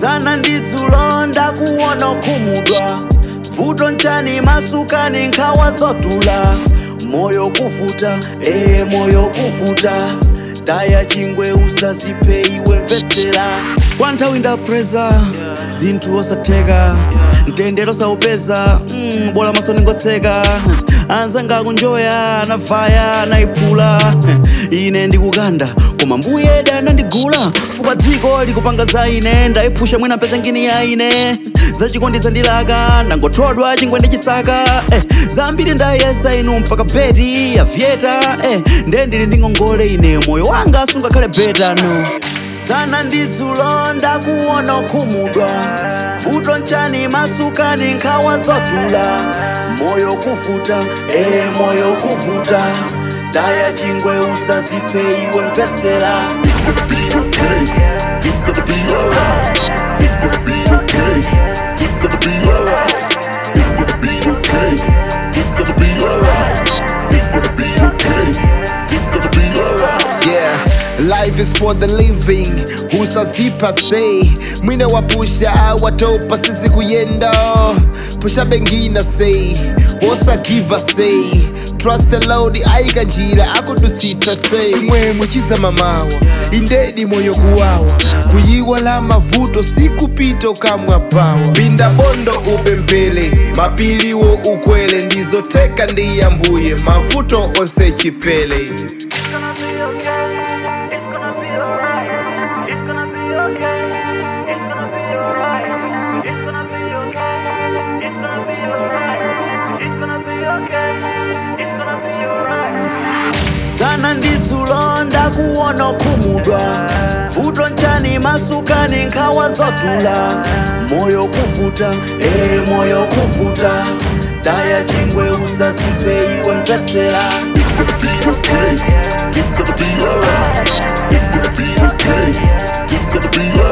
dzana ndi dzulo ndakuona khumudwa vuto nchani masukani nkhawa zotula moyo kuvuta ee moyo kuvuta taya chingwe usaziphe iwe mvetsera kwa nthawi ndapreza zinthu osatheka mtendere osaupeza mm, bola maso ningotseka anzanga akunjoya anavaya anayiphula ine ndikukanda koma mbuye danandigula fuka dziko likupanga za ine ndayiphusha mwina mpeza ngini ya ine zachikondi zandilaka ndangothodwa chingwe ndi chisaka eh, zambiri ndayesa inu mpaka beti yavyeta eh, nde ndili ndi ngongole ine moyo wanga sungakhale beta no dzana ndi dzulo ndakuona khumudwa vuto nchani masukani nkhawa zotula moyo kuvuta ee moyo kuvuta taya chingwe usaziphe iwe mvetsera It's gonna be okay. It's gonna be alright. It's gonna be okay. It's gonna be alright. It's gonna be okay. It's gonna be alright. It's gonna be okay. It's gonna be alright. Yeah, life is for the living usazipa say mwine wapusha watopa sisi kuyenda pusha bengina say wosa give a say trust the lord aika njira akudutsitsa say mwe muchiza mamawa indedi moyo kuwawa kuyiwala mavuto sikupita ukamwa pawa pinda bondo upempele mapiliwo ukwele ndizoteka ndiyambuye mavuto onse chipele It's gonna be okay. It's gonna be alright. It's gonna be okay. It's gonna be alright. It's gonna be okay. It's gonna be alright. It's gonna be okay. It's gonna be alright. dzana ndi dzulo ndakuona khumudwa vuto nchani masukani nkhawa zotula moyo kuvuta ee moyo kuvuta taya chingwe usaziphe iwe mvetsera It's gonna be okay. It's gonna be alright. It's gonna be okay. It's gonna be alright.